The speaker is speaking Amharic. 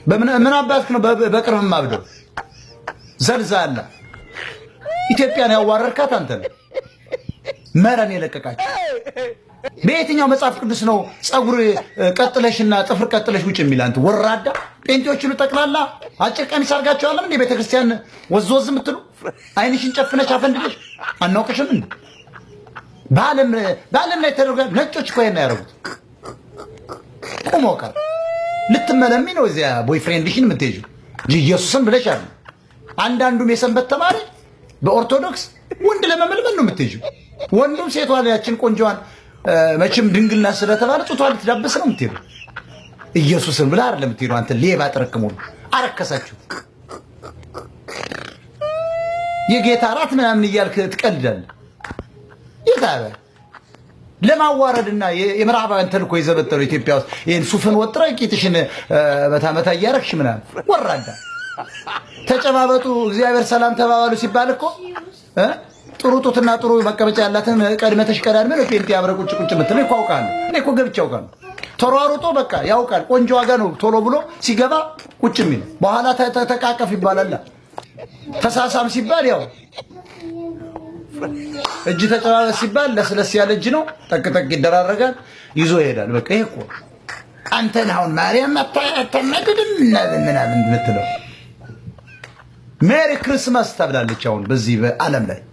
ምን አባትክ ነው በቅርብ ማብደው ዘልዛላ ኢትዮጵያን ያዋረርካት አንተ ነው። መረን የለቀቃቸው በየትኛው መጽሐፍ ቅዱስ ነው ጸጉር ቀጥለሽና ጥፍር ቀጥለሽ ውጭ የሚል? አንተ ወራዳ ጴንጤዎቹን ጠቅላላ አጭር ቀሚስ አድርጋቸዋለም እንዴ? ቤተክርስቲያን ወዝ ወዝ የምትሉ አይንሽን ጨፍነሽ አፈንድለሽ አናውቅሽም እንዴ? በዓለም ላይ ተደርጓ ነጮች እኮ ይሄን ያደረጉት ቁሞ ቀር ልትመለሚ ነው እዚያ ቦይፍሬንድሽን የምትሄጂው እንጂ ኢየሱስን ብለሽ አለ። አንዳንዱም የሰንበት ተማሪ በኦርቶዶክስ ወንድ ለመመልመል ነው የምትሄጂው። ወንዱም ሴቷ ያችን ቆንጆዋን መቼም ድንግልና ስለተባለ ጡቷ ልትዳብስ ነው የምትሄዱ። ኢየሱስን ብለህ አይደለም የምትሄዱ። አንተ ሌባ ጥርቅሙ አረከሳችሁ። የጌታ እራት ምናምን እያልክ ትቀልዳለህ። ጌታ ለማዋረድና የምዕራባውያን ተልእኮ የዘበጠለው ኢትዮጵያ ውስጥ ይህን ሱፍን ወጥረ ቂጥሽን መታመታ እያረግሽ ምናምን ወራዳ ተጨባበጡ፣ እግዚአብሔር ሰላም ተባባሉ ሲባል እኮ ጥሩ ጡትና ጥሩ መቀመጫ ያላትን ቀድመተሽ ቀዳድመ ነው ጴንጤ አብረ ቁጭ ቁጭ የምትለው እኮ አውቃለሁ። እኔ እኮ ገብቼ አውቃለሁ። ተሯሩጦ በቃ ያውቃል። ቆንጆ ዋጋ ነው ቶሎ ብሎ ሲገባ ቁጭ የሚል በኋላ ተቃቀፍ ይባላል። ተሳሳም ሲባል ያው እጅ ተጨባበስ ሲባል ለስለስ ያለ እጅ ነው። ጠቅጠቅ ይደራረጋል፣ ይዞ ይሄዳል። በቃ ይሄ እኮ አንተን አሁን ማርያም አታናድድም ምናምን የምትለው ሜሪ ክርስማስ ተብላለች። አሁን በዚህ በዓለም ላይ